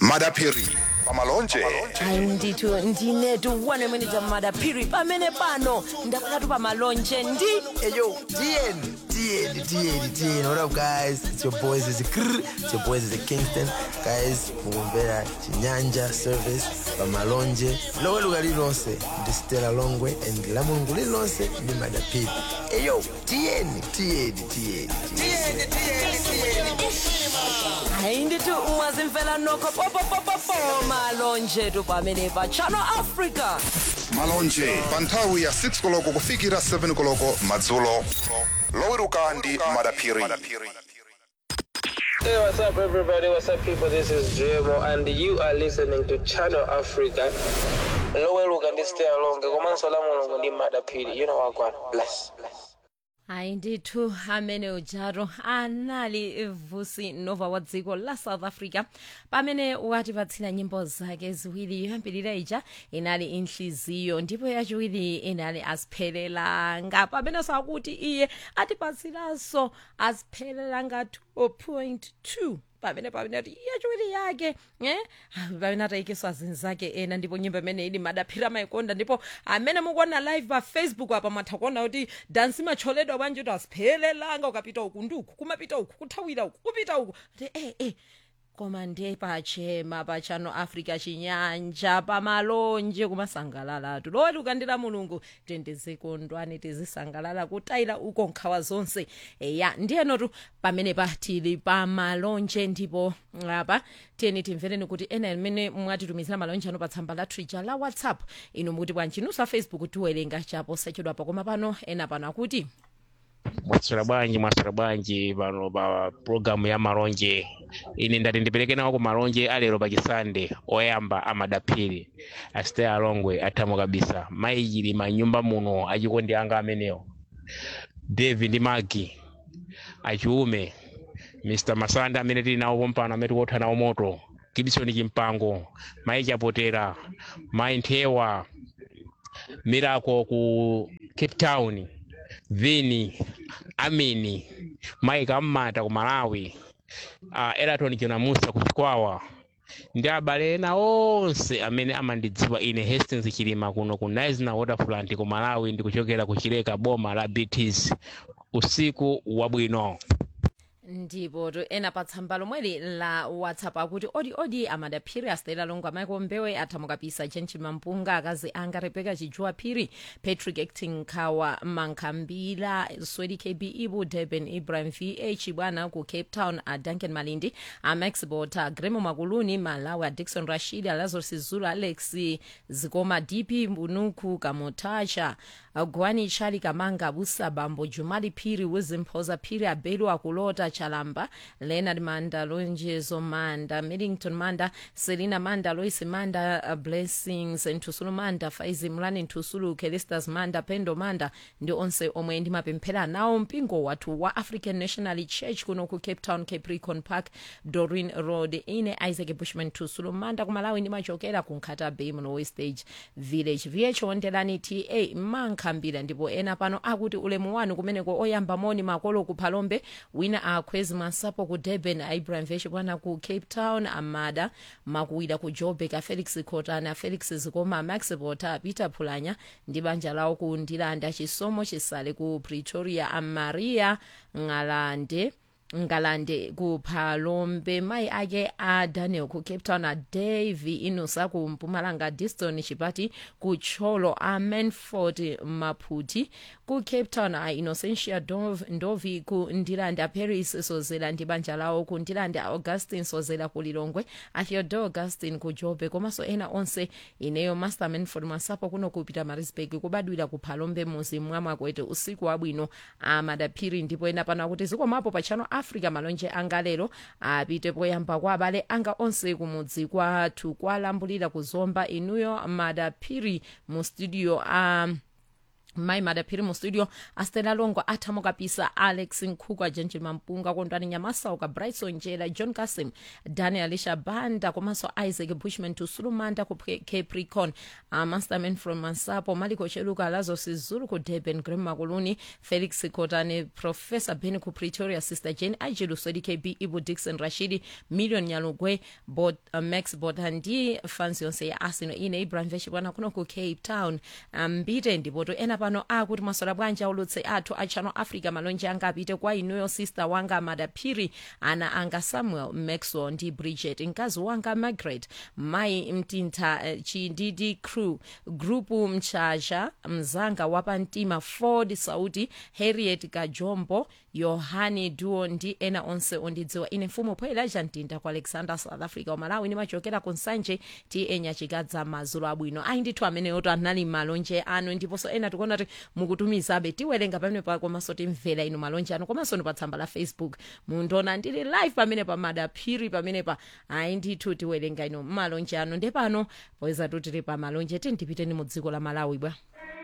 madapiri pamalonje hayi ndithu ndinetu one minute madaphiri pamene pano ndakakatu pamalonje ndi Hey yo, DN, DN, DN, DN. What up, guys? It's your boys. It's Krr. It's your boys. It's Kingston. Guys, mugombera chinyanja service pamalonje lowe luga lilonse ndi stela longwe and la mulungu lilonse ndi madapiri Hey yo, DN, DN, DN, hayi ndithu mwazimfela nokho popopopopo malonje tu pamene pa channel africa malonje pa nthawi ya 6 koloko kufikira 7 koloko madzulo loweruka ndi madapiri Hey, what's up, everybody? What's up, people? This is Jemo, and you are listening to Channel Africa. Loweluka ndi stay along. Komanso la mulungu ndi madapiri. You know what, God. Bless. Bless. hayi ndithu amene ujaro anali vusi nova wa dziko la south africa pamene watipatsira nyimbo zake ziwiri yoyambirira ija inali inhliziyo ndipo yachiwiri inali asiphelelanga pamenenso akuti iye atipatsiranso asiphelelanga 2.2 pamene pamene ati yachiwiri yake eh pamene atayikiswa zinthu zake ena ndipo nyimbo imene ili madaphira maikonda ndipo amene mukuona live pa facebook apa mwatha kuona kuti dansi macholedwa bwanji kuti asiphelelanga ukapita uku ndi uku kumapita uku kuthawira uku kupita uku ati eh eh koma ndiye pachema pa channel africa chinyanja pamalonje kumasangalalatu loweti ukandira mulungu tendezekondwani tizisangalala kutayira uko nkhawa zonse eya ndiyenotu pamene patili pamalonje ndipo apa tiyeni timvereni kuti ena amene mwatitumizira malonje ano pa tsamba la twitter la whatsapp inu mukuti bwanji nusa facebook tiwerenga chapo sachedwapa koma pano ena pano akuti mwaswera bwanji mwaswera bwanji pano pa programu ya malonje ine ndati ndipereke nawo ku malonje alero pachisande oyamba amadaphiri asitey alongwe athamo kabisa mayichili manyumba muno achikondi anga amenewo david ndi magi achiume mr masanda amene tili nawo pompano amene tikotha nawo moto gibson chimpango mayi chapotera mayi nthewa mirako ku cape town vini amini mike ammata ku malawi uh, eraton jonamusa ku chikwawa ndi abale ena onse amene amandidziwa ine hastings chilima kuno ku nisna waterfront ku malawi ndi kuchokera ku chileka boma la bts usiku wabwino ndipo to ena pa tsamba lomweli la whatsapp akuti odi odi amadaphiri astela longo amaiko mbewe athamukapisa chenchi mampunga akazi anga rebeka chijuwa phiri patrick acting khawa mankhambila swedi kb ibu durban ibrahim vh bwana ku cape town a duncan malindi a max bota gremo makuluni malawi a dixon rashid alazarus zulu alex zikoma dp mbunuku kamotacha gwani chali kamanga busa bambo jumali phiri wizimphoza phiri abelu akulota chalamba leonard manda lonjezo manda millington manda selina manda lois manda uh, blessings nthusulu manda faizi mlani nthusulu kelistas manda pendo manda ndi onse omwe ndimapemphera nawo mpingo wathu wa african national church kuno ku cape town capricorn park dorin road ine isaac bushman nthusulu manda kumalawi ndimachokera ku nkhata bay mlowe stage village vh wondelani ta mankhambira ndipo ena pano akuti ulemu wanu kumeneko oyamba moni makolo ku phalombe wina akhwezi masapo ku durban ibrahim vesh bwana ku cape town amada makuwira ku joburg a felix khotana felix zikoma max bota peter phulanya ndi banja lawo ku ndilanda chisomo chisale ku pretoria amaria ng'alande ngalande ku phalombe mayi ake a daniel ku cape town a davy inusa ku mpumalanga diston chipati ku tcholo a manford maphuti ku cape town a innocentia Dov, ndovi ku ndilande a paris sozela ndi banja lawo ku ndilande a augustin sozela ku lilongwe a theodore augustin ku jobe komanso ena onse ineyo master manford masapo kuno kupita marisburg kubadwira ku phalombe muzi mwamwakwete usiku wabwino amadaphiri ndipo ena pano akuti zikomapo pa channel africa malonje anga lero apite poyamba kwa abale anga onse kumudzi kwathu kwalambulira kuzomba inuyo madaphiri mu studio um, mai madaphiri mu studio astela longo athamo kapisa alex nkhuku gentil mampunga kondwani nyamasauka brightson njela john kasim daniel shabanda komanso isaac bushman tusulumanda ku Pre- capricorn uh, masterman from mansapo maliko cheluka lazo sizulu ku durban grem makuluni felix kotane professor ben ku pretoria sister jane ajilu sodi kb ibu dixon rashidi million nyalugwe bot, uh, max botandi fans yonse ya arsenal ine ibrahim veshibwana kuno ku cape town mbite um, ndipoto ena pano akuti masola bwanji aulutse athu a channel africa malonje anga apite kwa inuyo sister wanga madaphiri ana anga samuel maxwell ndi bridget mkazi wanga margaret mai mtintha uh, chindidi crew grupu mchaja mzanga wapamtima ford sauti harriet kajombo yohani duo ndi ena onse ondidziwa ine mfumu poelaja mtinda ku alexander south africa umalawi nimachokera ku nsanje ti enyachikadza madzulo abwino ayi ndithu ameneyoto anali malonje anu ndiponso ena tikuona kuti mukutumizabe tiwerenga pamene pa komanso timvera inu malonje anu komanso ndi pa tsamba la facebook mundiona ndili live pamene pa madaphiri pamene pa ayi ndithu tiwerenga inu malonje anu ndepano poyeza tutili pa malonje tindipiteni mu dziko la malawi bwa